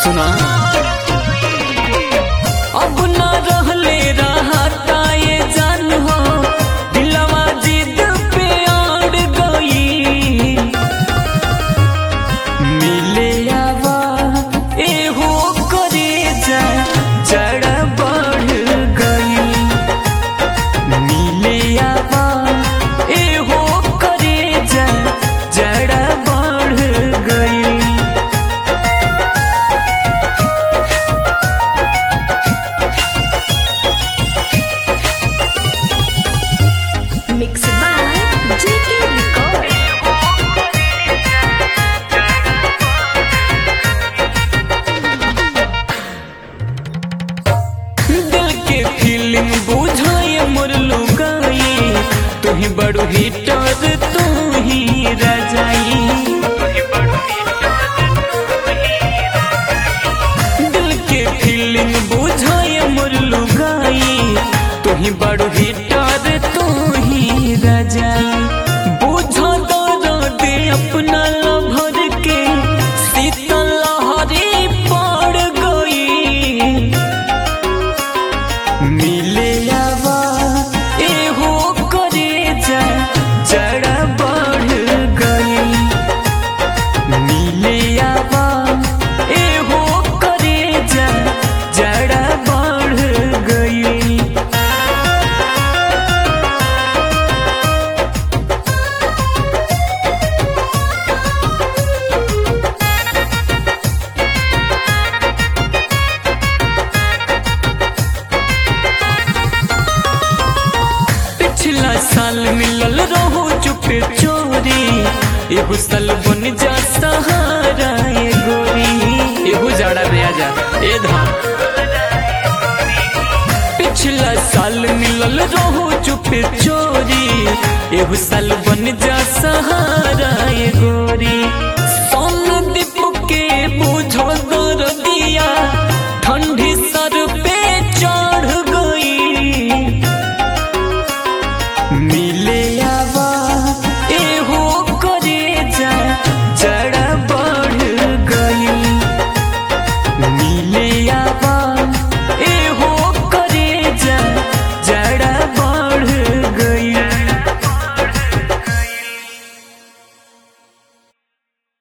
सुना अब न रहले रहता ये जान हो दिलवा जिद पे अड़ गई मिले आवा एहो करे जा जड़ बढ़ गई मिले आवा एहो करे जा जड़ बढ़ गई Mixed by JK Record. दिल के फीलिंग बुझाए मोर लुगाई तू ही बड़ो हिटर तू ही रजाई दिल के फीलिंग बुझाए मोर लुगाई तू ही बड़ो हिटर तू ही रजाई बुझा दर्द अपना लभर के शीतल लहरी पड़ गई मिले आवा एहो करे जा जड़ बढ़ गई मिले आवा एहो करे जा जड़ बढ़ गई पिछला साल मिलल रहो चुपे चोरी एगो साल बन जा सहारा ए गोरी एगो जाड़ा दे जा ए धाम पिछला साल मिलल रहो चुपे चोरी एगो साल बन जा सहारा